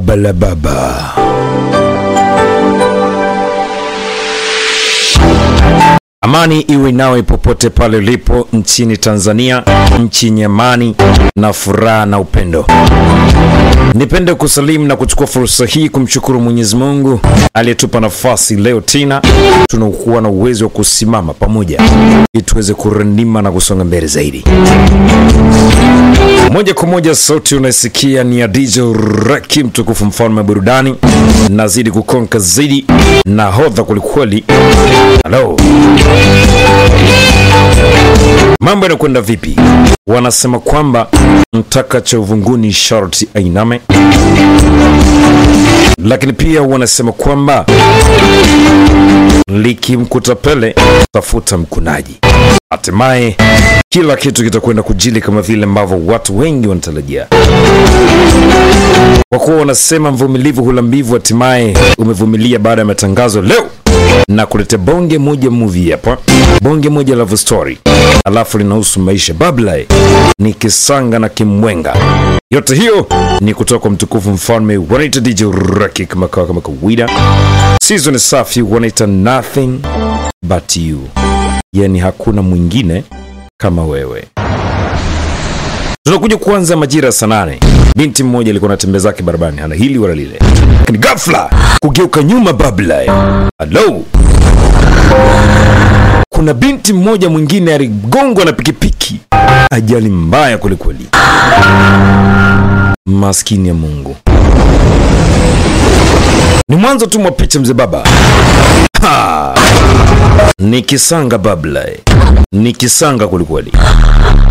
baba la baba. Amani iwe nawe popote pale ulipo nchini Tanzania, nchi yenye amani na furaha na upendo. Nipende kusalimu na kuchukua fursa hii kumshukuru Mwenyezi Mungu aliyetupa nafasi leo tena tunakuwa na uwezo wa kusimama pamoja ili tuweze kurindima na kusonga mbele zaidi. Moja kwa moja sauti unaisikia ni ya DJ Raki, mtukufu mfalme wa burudani, nazidi kukonka zaidi na hodha kwelikweli. Halo, mambo yanakwenda vipi? Wanasema kwamba mtaka cha uvunguni sharti ainame, lakini pia wanasema kwamba likimkuta pele tafuta mkunaji. Hatimaye kila kitu kitakwenda kujili kama vile ambavyo watu wengi wanatarajia, kwa kuwa wanasema mvumilivu hula mbivu. Hatimaye umevumilia baada ya matangazo leo na kuleta bonge moja movie hapa, bonge moja love story, alafu linahusu maisha babla ni kisanga na kimwenga. Yote hiyo ni kutoka kwa mtukufu mfalme wanaita DJ Raki kama kawa kama kawaida. Season safi wanaita nothing but you, yani hakuna mwingine kama wewe. Tunakuja kuanza majira ya saa nane. Binti mmoja alikuwa anatembea zake barabarani, hana hili wala lile, lakini ghafla kugeuka nyuma babla. Halo, kuna binti mmoja mwingine aligongwa na pikipiki, ajali mbaya kwelikweli. Maskini ya Mungu, ni mwanzo tu mwa picha mzee baba. Ha! Ni kisanga babla, ni kisanga kwelikweli.